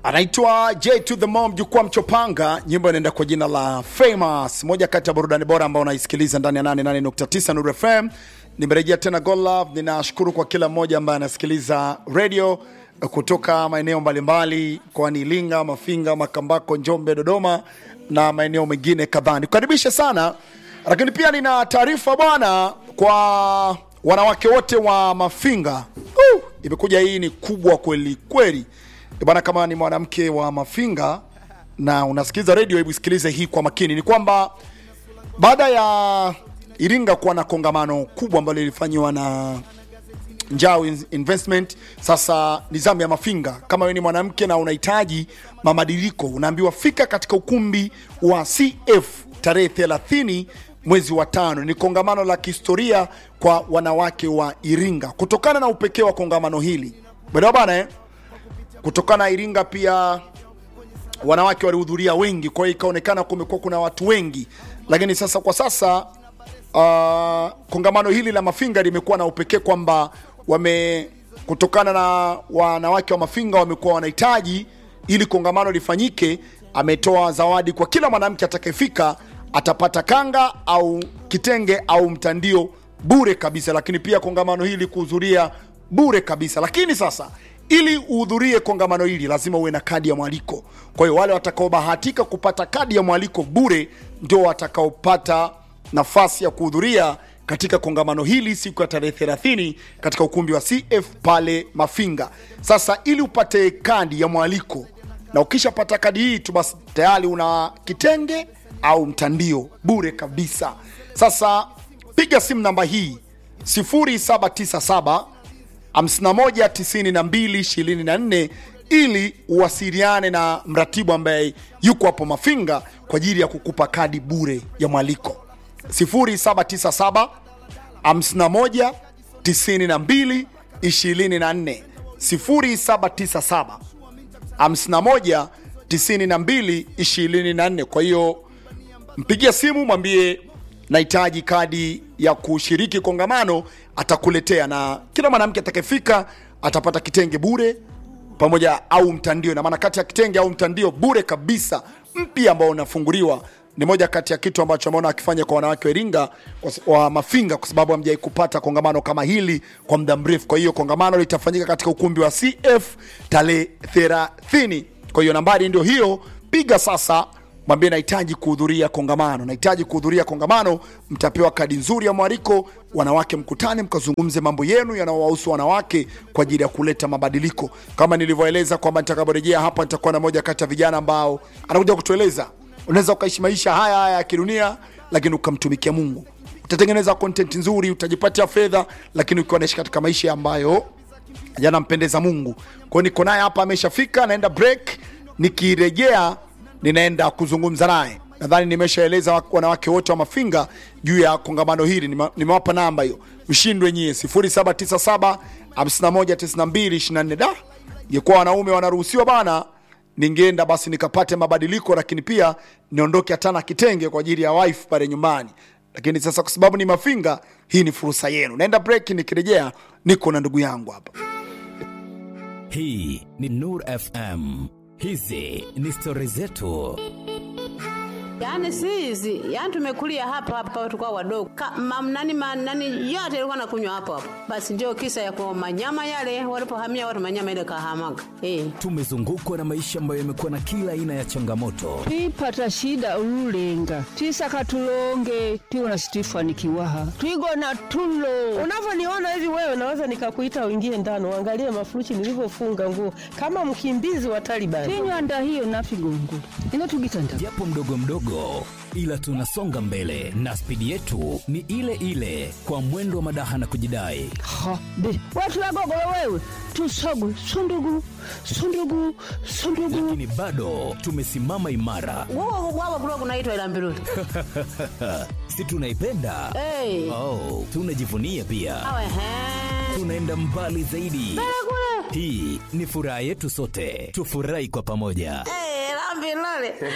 anaitwa J to the Mom, jukwaa mchopanga. Nyimbo inaenda kwa jina la Famous, moja kati ya burudani bora ambao unaisikiliza ndani ya 88.9 Nuru FM. Nimerejea tena Gold Love. Ninashukuru kwa kila mmoja ambaye anasikiliza radio kutoka maeneo mbalimbali kwani Iringa, Mafinga, Makambako, Njombe, Dodoma na maeneo mengine kadhaa. Nikukaribishe sana, lakini pia nina taarifa bwana kwa wanawake wote wa Mafinga. Uh, imekuja hii ni kubwa kweli kweli bwana. Kama ni mwanamke wa Mafinga na unasikiliza radio, hebu sikilize hii kwa makini. Ni kwamba baada ya Iringa kuwa na kongamano kubwa ambalo lilifanywa na Njao Investment. Sasa ni zamu ya Mafinga. Kama wewe ni mwanamke na unahitaji mabadiliko, unaambiwa fika katika ukumbi wa CF tarehe 30 mwezi wa tano. Ni kongamano la kihistoria kwa wanawake wa Iringa kutokana na upekee wa kongamano hili bwana bana eh? Kutokana na Iringa pia wanawake walihudhuria wengi, kwa hiyo ikaonekana kumekuwa kuna watu wengi, lakini sasa kwa sasa uh, kongamano hili la Mafinga limekuwa na upekee kwamba wame kutokana na wanawake wa Mafinga wamekuwa wanahitaji ili kongamano lifanyike, ametoa zawadi kwa kila mwanamke atakayefika, atapata kanga au kitenge au mtandio bure kabisa, lakini pia kongamano hili kuhudhuria bure kabisa. Lakini sasa ili uhudhurie kongamano hili lazima uwe na kadi ya mwaliko. Kwa hiyo wale watakaobahatika kupata kadi ya mwaliko bure ndio watakaopata nafasi ya kuhudhuria katika kongamano hili siku ya tarehe 30 katika ukumbi wa CF pale Mafinga. Sasa ili upate kadi ya mwaliko na ukishapata kadi hii tu basi tayari una kitenge au mtandio bure kabisa. Sasa piga simu namba hii 0797 519224 ili uwasiliane na mratibu ambaye yuko hapo Mafinga kwa ajili ya kukupa kadi bure ya mwaliko 0797 51 92 24 0797 51 92 24. Kwa hiyo mpigia simu mwambie nahitaji kadi ya kushiriki kongamano, atakuletea na kila mwanamke atakayefika atapata kitenge bure pamoja au mtandio, na maana kati ya kitenge au mtandio bure kabisa mpya ambao unafunguliwa ni moja kati ya kitu ambacho ameona akifanya kwa wanawake wa Iringa wa Mafinga, kwa sababu hamjai kupata kongamano kama hili kwa muda mrefu. Kwa hiyo kongamano litafanyika katika ukumbi wa CF tarehe 30. Kwa hiyo nambari ndio hiyo, piga sasa, mwambie nahitaji kuhudhuria kongamano, nahitaji kuhudhuria kongamano. Mtapewa kadi nzuri ya mwaliko, wanawake mkutane, mkazungumze mambo yenu yanayowahusu wanawake kwa ajili ya kuleta mabadiliko, kama nilivyoeleza kwamba nitakaporejea hapa nitakuwa na moja kati ya vijana ambao anakuja kutueleza unaweza ukaishi maisha haya haya ya kidunia lakini ukamtumikia Mungu. Utatengeneza content nzuri, utajipatia fedha, lakini ukiwa naishi katika maisha ambayo yanampendeza Mungu. Kwa hiyo niko naye hapa, ameshafika, naenda break. Nikirejea ninaenda kuzungumza naye. Nadhani nimeshaeleza wanawake wote wa Mafinga juu ya kongamano hili, nimewapa namba hiyo, mshindwe nyie 0797 519224. Da, ingekuwa wanaume wanaruhusiwa bana ningeenda basi nikapate mabadiliko, lakini pia niondoke hata na kitenge kwa ajili ya wife pale nyumbani. Lakini sasa kwa sababu ni Mafinga, hii ni fursa yenu. Naenda break, nikirejea niko na ndugu yangu hapa. Hii ni Nur FM, hizi ni stori zetu. Yaani si hizi, yaani tumekulia hapa hapa tulikuwa wadogo. Nani nani yote ilikuwa nakunywa hapo hapo. Basi ndio kisa ya kwa manyama yale walipohamia watu manyama ile kahamaga. Eh. Tumezungukwa na maisha ambayo yamekuwa na kila aina ya changamoto. twipata shida ululenga twisaka tulonge tiwona situifanikiwaha twigona tulo Unavyoniona hivi wewe, naweza nikakuita uingie ndani uangalie mafurushi nilivyofunga nguo kama mkimbizi wa Taliban. tinywanda hiyo nafigungu inotugitanda Japo mdogo mdogo, ila tunasonga mbele na spidi yetu ni ile ile, kwa mwendo wa madaha na kujidai. ha be watulagogolo wewe tusogwe sundugu sundugu sundugu Lakini bado tumesimama imara, Wao wao kulikuwa kunaitwa ila mbiruli. si tunaipenda? Eh. Oh, tunajivunia pia, Awe he. tunaenda mbali zaidi. Kule. Hii ni furaha yetu sote, tufurahi kwa pamoja. Eh, la mbiruli.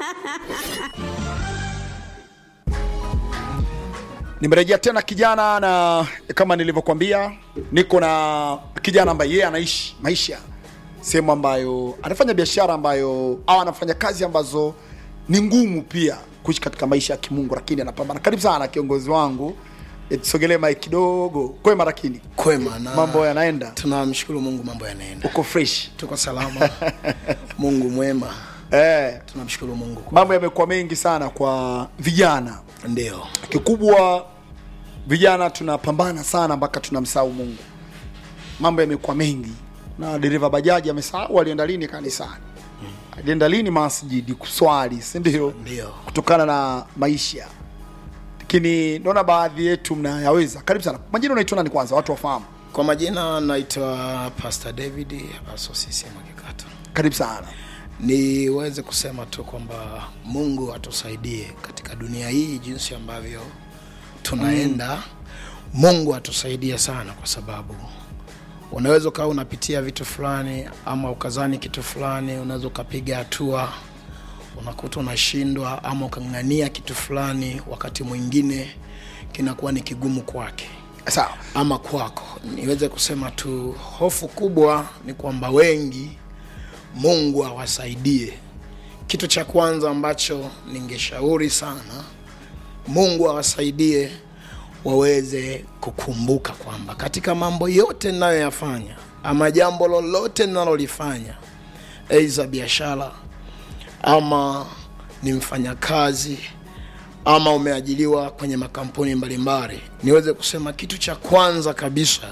Nimerejea tena kijana, na kama nilivyokuambia, niko na kijana ambaye yeye anaishi maisha sehemu ambayo anafanya biashara ambayo au anafanya kazi ambazo ni ngumu pia kuishi katika maisha ya kimungu lakini anapambana karibu sana kiongozi wangu Eh, tusogelee mai kidogo kwema lakini kwema na mambo yanaenda tunamshukuru mungu mambo yanaenda uko fresh tuko salama mungu mwema eh, tunamshukuru mungu kwa- mambo yamekuwa mengi sana kwa vijana ndio kikubwa vijana tunapambana sana mpaka tunamsahau mungu mambo yamekuwa mengi na dereva bajaji amesahau alienda lini kanisani alienda lini masjidi kuswali si ndio ndio kutokana na maisha lakini naona baadhi yetu mnayaweza karibu sana majina unaitwa nani kwanza watu wafahamu kwa majina naitwa pastor david asosisi mwakikato karibu sana niweze kusema tu kwamba mungu atusaidie katika dunia hii jinsi ambavyo tunaenda mm. mungu atusaidie sana kwa sababu unaweza ukawa unapitia vitu fulani ama ukazani kitu fulani unaweza ukapiga hatua unakuta unashindwa ama ukang'ania kitu fulani wakati mwingine kinakuwa ni kigumu kwake sawa ama kwako niweze kusema tu hofu kubwa ni kwamba wengi mungu awasaidie kitu cha kwanza ambacho ningeshauri sana mungu awasaidie waweze kukumbuka kwamba katika mambo yote ninayoyafanya ama jambo lolote ninalolifanya aidha biashara ama ni mfanyakazi ama umeajiliwa kwenye makampuni mbalimbali niweze kusema kitu cha kwanza kabisa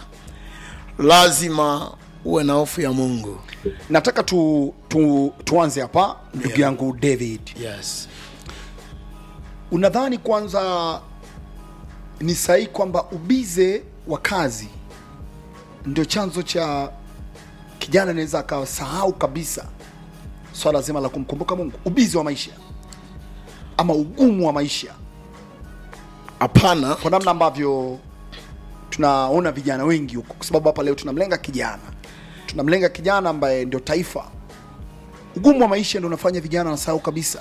lazima uwe na hofu ya mungu nataka tu, tu, tuanze hapa ndugu yangu david yes unadhani kwanza ni sahihi kwamba ubize wa kazi ndio chanzo cha kijana anaweza akasahau kabisa swala zima la kumkumbuka mungu ubizi wa maisha ama ugumu wa maisha hapana kwa namna ambavyo tunaona vijana wengi huko kwa sababu hapa leo tunamlenga kijana tunamlenga kijana ambaye ndio taifa ugumu wa maisha ndio unafanya vijana wanasahau kabisa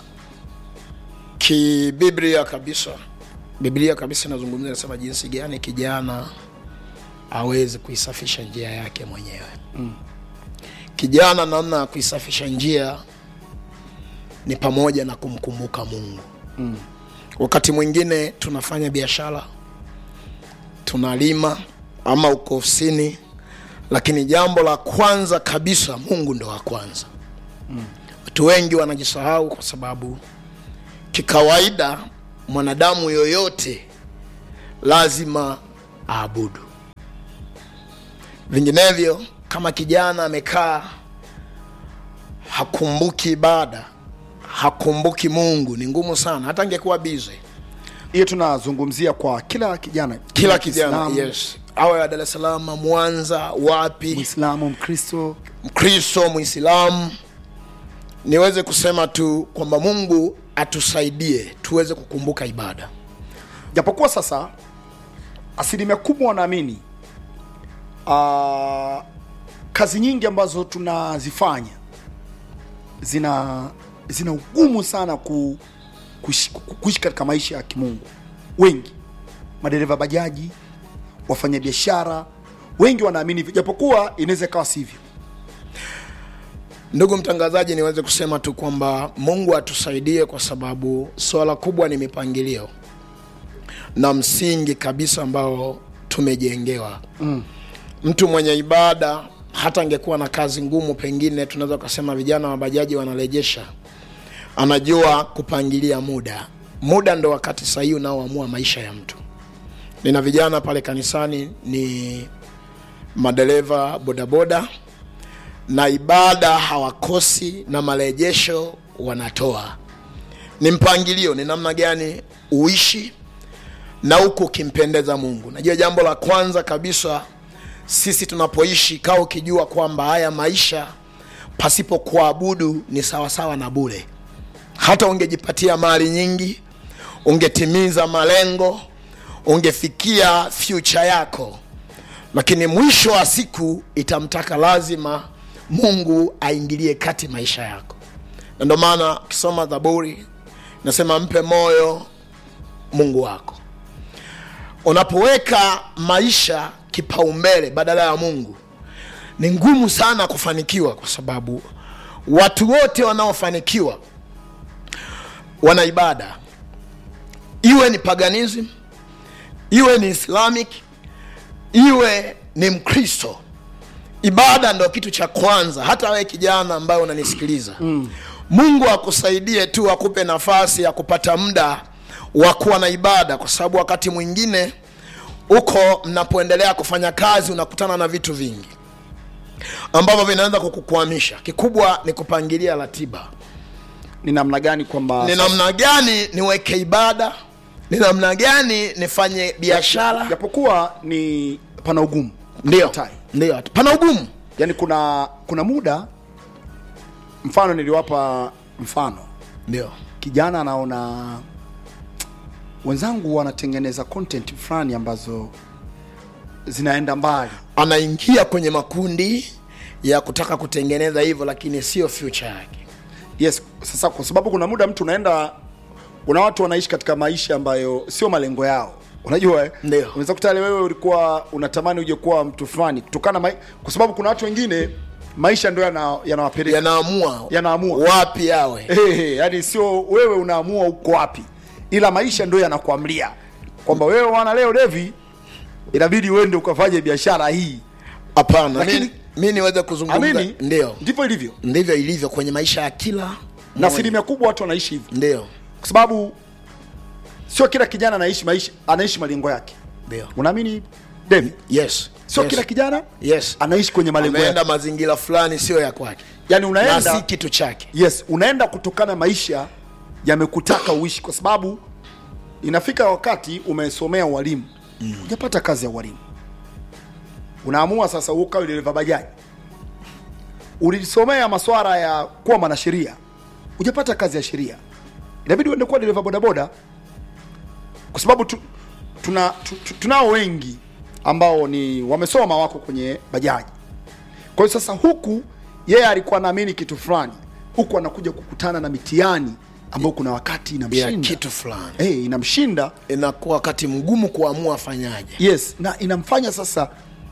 kibiblia kabisa biblia kabisa inazungumzia inasema jinsi gani kijana aweze kuisafisha njia yake mwenyewe mm. kijana namna ya kuisafisha njia ni pamoja na kumkumbuka mungu mm. wakati mwingine tunafanya biashara tunalima ama uko ofisini lakini jambo la kwanza kabisa mungu ndo wa kwanza watu wengi wanajisahau kwa sababu kikawaida mwanadamu yoyote lazima aabudu vinginevyo kama kijana amekaa hakumbuki ibada hakumbuki mungu ni ngumu sana hata angekuwa bize hiyo tunazungumzia kwa kila kijana kila kijana Kiislamu, yes awe wa dar es salaam mwanza wapi mwislamu mkristo mkristo mwislamu niweze kusema tu kwamba mungu atusaidie tuweze kukumbuka ibada japokuwa sasa asilimia kubwa wanaamini uh, kazi nyingi ambazo tunazifanya zina zina ugumu sana ku, kuishi, ku- kuishi katika maisha ya kimungu wengi madereva bajaji wafanyabiashara wengi wanaamini hivyo japokuwa inaweza ikawa sivyo ndugu mtangazaji niweze kusema tu kwamba mungu atusaidie kwa sababu swala kubwa ni mipangilio na msingi kabisa ambao tumejengewa mm. mtu mwenye ibada hata angekuwa na kazi ngumu pengine tunaweza kusema vijana wa bajaji wanarejesha anajua kupangilia muda muda ndo wakati sahihi unaoamua maisha ya mtu nina vijana pale kanisani ni madereva bodaboda na ibada hawakosi na marejesho wanatoa ni mpangilio ni namna gani uishi na huku ukimpendeza mungu najua jambo la kwanza kabisa sisi tunapoishi kaa ukijua kwamba haya maisha pasipo kuabudu ni sawasawa na bure hata ungejipatia mali nyingi ungetimiza malengo ungefikia future yako lakini mwisho wa siku itamtaka lazima mungu aingilie kati maisha yako na ndio maana ukisoma zaburi nasema mpe moyo mungu wako unapoweka maisha kipaumbele badala ya mungu ni ngumu sana kufanikiwa kwa sababu watu wote wanaofanikiwa wana ibada iwe ni paganism iwe ni islamic iwe ni mkristo ibada ndo kitu cha kwanza hata wewe kijana ambaye unanisikiliza mm. mungu akusaidie tu akupe nafasi ya kupata muda wa kuwa na ibada kwa sababu wakati mwingine huko mnapoendelea kufanya kazi unakutana na vitu vingi ambavyo vinaweza kukukwamisha kikubwa ni kupangilia ratiba ni namna gani kwamba ni namna gani niweke ibada ni namna gani nifanye biashara japokuwa ni pana ugumu ndio Tai. ndio pana ugumu yaani kuna kuna muda mfano niliwapa mfano ndio kijana anaona wenzangu wanatengeneza content fulani ambazo zinaenda mbali anaingia kwenye makundi ya kutaka kutengeneza hivyo lakini sio future yake yes sasa kwa sababu kuna muda mtu unaenda kuna watu wanaishi katika maisha ambayo sio malengo yao unajua eh? Ndio. unaweza kutale wewe ulikuwa unatamani uje kuwa mtu fulani kutokana mai... kwa sababu kuna watu wengine maisha ndio yana- yanawapeleka yanaamua Yanaamua. wapi yawe hey, hey, yani sio wewe unaamua uko wapi ila maisha ndio yanakuamlia kwamba wewe wana leo devi inabidi uende ukafanye biashara hii hapana Lakini- mi, mi niweze kuzungumza amini ndio ndivyo ilivyo ndivyo ilivyo kwenye maisha ya kila na mmoja. asilimia kubwa watu wanaishi hivyo ndio kwa sababu sio kila kijana anaishi maisha anaishi malengo yake ndio unaamini David yes sio yes. kila kijana yes anaishi kwenye malengo ameenda yake mazingira fulani sio ya kwake yani na unaenda si kitu chake yes unaenda kutokana maisha yamekutaka uishi kwa sababu inafika wakati umesomea ualimu mm. hujapata kazi ya ualimu unaamua sasa ukawe dereva bajaji ulisomea maswara ya kuwa mwanasheria hujapata kazi ya sheria inabidi uende kuwa dereva bodaboda kwa sababu tu, tuna, tu, tu, tunao wengi ambao ni wamesoma wako kwenye bajaji kwa hiyo sasa huku yeye alikuwa anaamini kitu fulani huku anakuja kukutana na mitihani ambayo kuna wakati ya inamshinda kitu fulani hey, inamshinda inakuwa wakati mgumu kuamua afanyaje yes na inamfanya sasa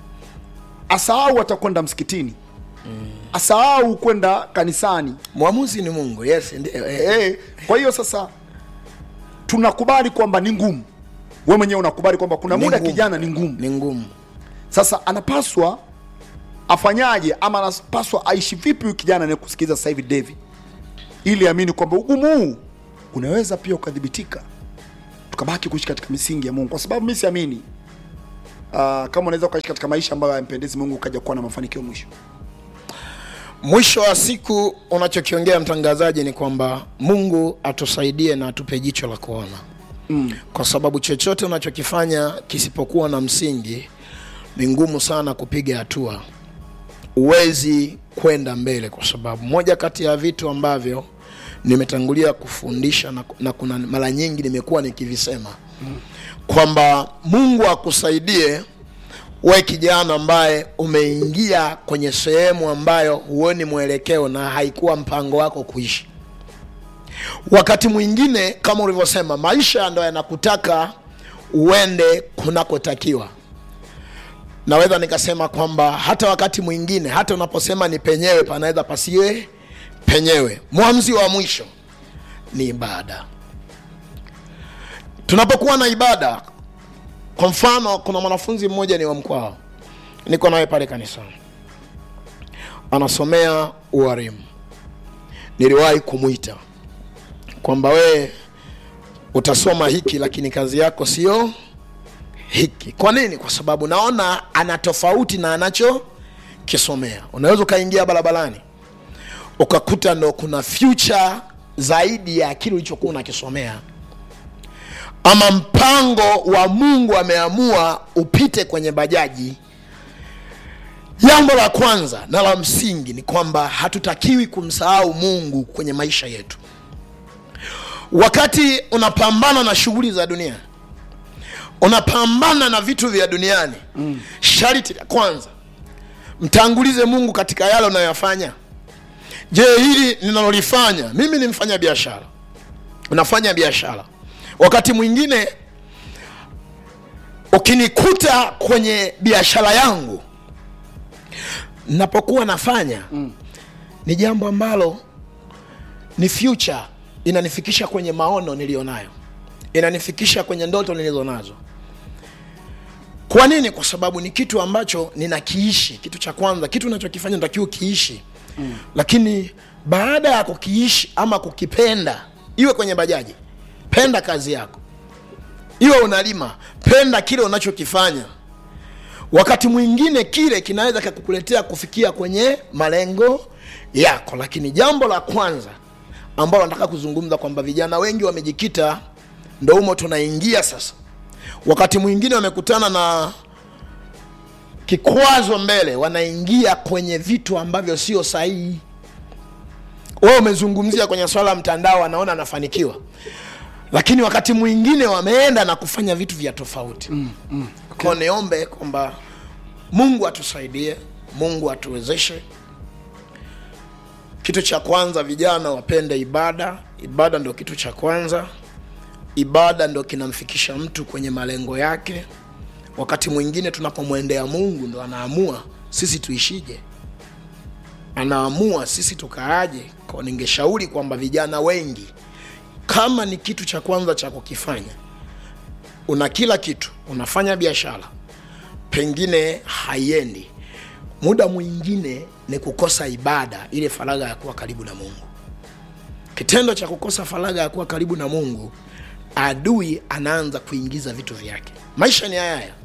asahau atakwenda msikitini mm. asahau kwenda kanisani mwamuzi ni mungu yes ndio eh. eh, kwa hiyo sasa tunakubali kwamba ni ngumu we mwenyewe unakubali kwamba kuna Ni muda ngumu. kijana ni ngumu ni ngumu sasa anapaswa afanyaje ama anapaswa aishi vipi huyu kijana anayekusikiliza sasa hivi David ili amini kwamba ugumu huu unaweza pia ukadhibitika tukabaki kuishi katika misingi ya Mungu kwa sababu mimi siamini uh, kama unaweza ukaishi katika maisha ambayo hayampendezi Mungu ukaja kuwa na mafanikio mwisho mwisho wa siku unachokiongea mtangazaji ni kwamba mungu atusaidie na atupe jicho la kuona mm. kwa sababu chochote unachokifanya kisipokuwa na msingi ni ngumu sana kupiga hatua huwezi kwenda mbele kwa sababu moja kati ya vitu ambavyo nimetangulia kufundisha na, na kuna mara nyingi nimekuwa nikivisema mm. kwamba mungu akusaidie we kijana ambaye umeingia kwenye sehemu ambayo huoni mwelekeo na haikuwa mpango wako kuishi wakati mwingine kama ulivyosema maisha ndo yanakutaka uende kunakotakiwa naweza nikasema kwamba hata wakati mwingine hata unaposema ni penyewe panaweza pasiwe penyewe mwamzi wa mwisho ni ibada tunapokuwa na ibada kwa mfano kuna mwanafunzi mmoja ni wa mkwao niko naye pale kanisani anasomea ualimu niliwahi kumwita kwamba wee utasoma hiki lakini kazi yako sio hiki kwa nini kwa sababu naona ana tofauti na anachokisomea unaweza ukaingia barabarani ukakuta ndo kuna future zaidi ya kile ulichokuwa unakisomea ama mpango wa mungu ameamua upite kwenye bajaji jambo la kwanza na la msingi ni kwamba hatutakiwi kumsahau mungu kwenye maisha yetu wakati unapambana na shughuli za dunia unapambana na vitu vya duniani mm. sharti la kwanza mtangulize mungu katika yale unayoyafanya je hili ninalolifanya mimi ni mfanya biashara unafanya biashara wakati mwingine ukinikuta kwenye biashara yangu napokuwa nafanya ni jambo ambalo ni future inanifikisha kwenye maono niliyonayo inanifikisha kwenye ndoto nilizo nazo kwa nini kwa sababu ni kitu ambacho ninakiishi kitu cha kwanza kitu unachokifanya natakiwa ukiishi mm. lakini baada ya kukiishi ama kukipenda iwe kwenye bajaji penda kazi yako iwe unalima penda kile unachokifanya wakati mwingine kile kinaweza kakukuletea kufikia kwenye malengo yako lakini jambo la kwanza ambalo nataka kuzungumza kwamba vijana wengi wamejikita ndo humo tunaingia sasa wakati mwingine wamekutana na kikwazo mbele wanaingia kwenye vitu ambavyo sio sahihi wewe umezungumzia kwenye swala la mtandao anaona anafanikiwa lakini wakati mwingine wameenda na kufanya vitu vya tofauti mm, mm, okay. ko niombe kwamba mungu atusaidie mungu atuwezeshe kitu cha kwanza vijana wapende ibada ibada ndo kitu cha kwanza ibada ndo kinamfikisha mtu kwenye malengo yake wakati mwingine tunapomwendea mungu ndo anaamua sisi tuishije anaamua sisi tukaaje kwa ningeshauri kwamba vijana wengi kama ni kitu cha kwanza cha kukifanya una kila kitu unafanya biashara pengine haiendi muda mwingine ni kukosa ibada ile faragha ya kuwa karibu na mungu kitendo cha kukosa faragha ya kuwa karibu na mungu adui anaanza kuingiza vitu vyake maisha ni haya haya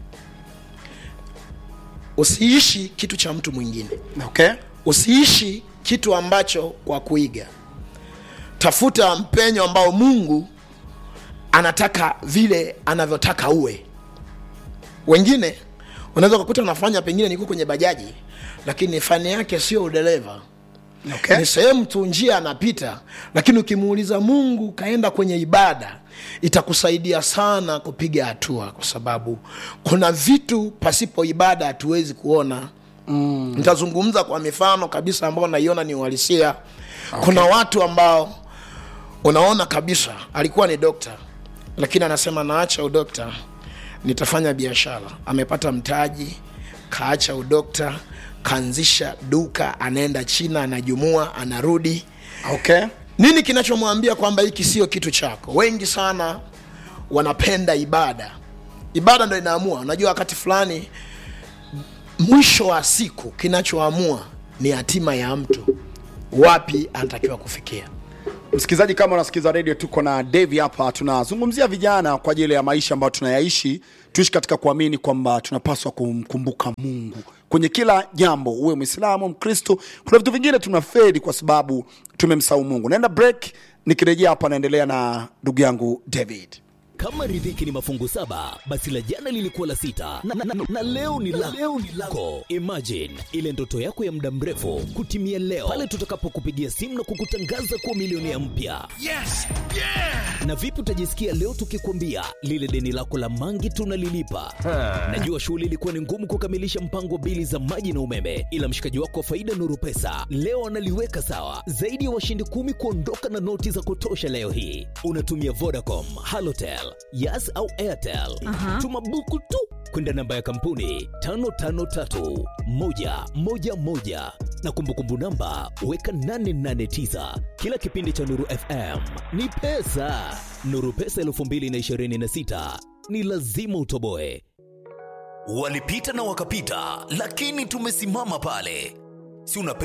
usiishi kitu cha mtu mwingine okay usiishi kitu ambacho kwa kuiga tafuta mpenyo ambao mungu anataka vile anavyotaka uwe wengine unaweza kukuta unafanya pengine niko kwenye bajaji lakini fani yake sio udereva okay ni sehemu tu njia anapita lakini ukimuuliza mungu kaenda kwenye ibada itakusaidia sana kupiga hatua kwa sababu kuna vitu pasipo ibada hatuwezi kuona mm. nitazungumza kwa mifano kabisa ambao naiona ni uhalisia okay. kuna watu ambao unaona kabisa alikuwa ni dokta lakini anasema naacha udokta nitafanya biashara amepata mtaji kaacha udokta kaanzisha duka anaenda china anajumua anarudi okay nini kinachomwambia kwamba hiki sio kitu chako wengi sana wanapenda ibada ibada ndo inaamua unajua wakati fulani mwisho wa siku kinachoamua ni hatima ya mtu wapi anatakiwa kufikia msikilizaji kama unasikiza redio tuko na devi hapa tunazungumzia vijana kwa ajili ya maisha ambayo tunayaishi tuishi katika kuamini kwamba tunapaswa kumkumbuka mungu kwenye kila jambo uwe mwislamu mkristo kuna vitu vingine tunaferi kwa sababu tumemsahau mungu naenda break nikirejea hapa naendelea na ndugu yangu david kama riziki ni mafungu saba basi la jana lilikuwa la sita na, na, na, na leo ni la leo ni lako imagine ile ndoto yako ya muda mrefu kutimia leo pale tutakapokupigia simu na kukutangaza kuwa milionea mpya Yes! Yeah! na vipi utajisikia leo tukikwambia lile deni lako la mangi tunalilipa najua shughuli ilikuwa ni ngumu kukamilisha mpango wa bili za maji na umeme ila mshikaji wako wa faida nuru pesa leo analiweka sawa zaidi ya washindi kumi kuondoka na noti za kutosha leo hii unatumia vodacom halotel yas au airtel tuma buku tu kwenda namba ya kampuni 553111 na kumbukumbu namba weka 889 kila kipindi cha nuru fm ni pesa nuru pesa 226 ni lazima utoboe walipita na wakapita lakini tumesimama pale si unapenda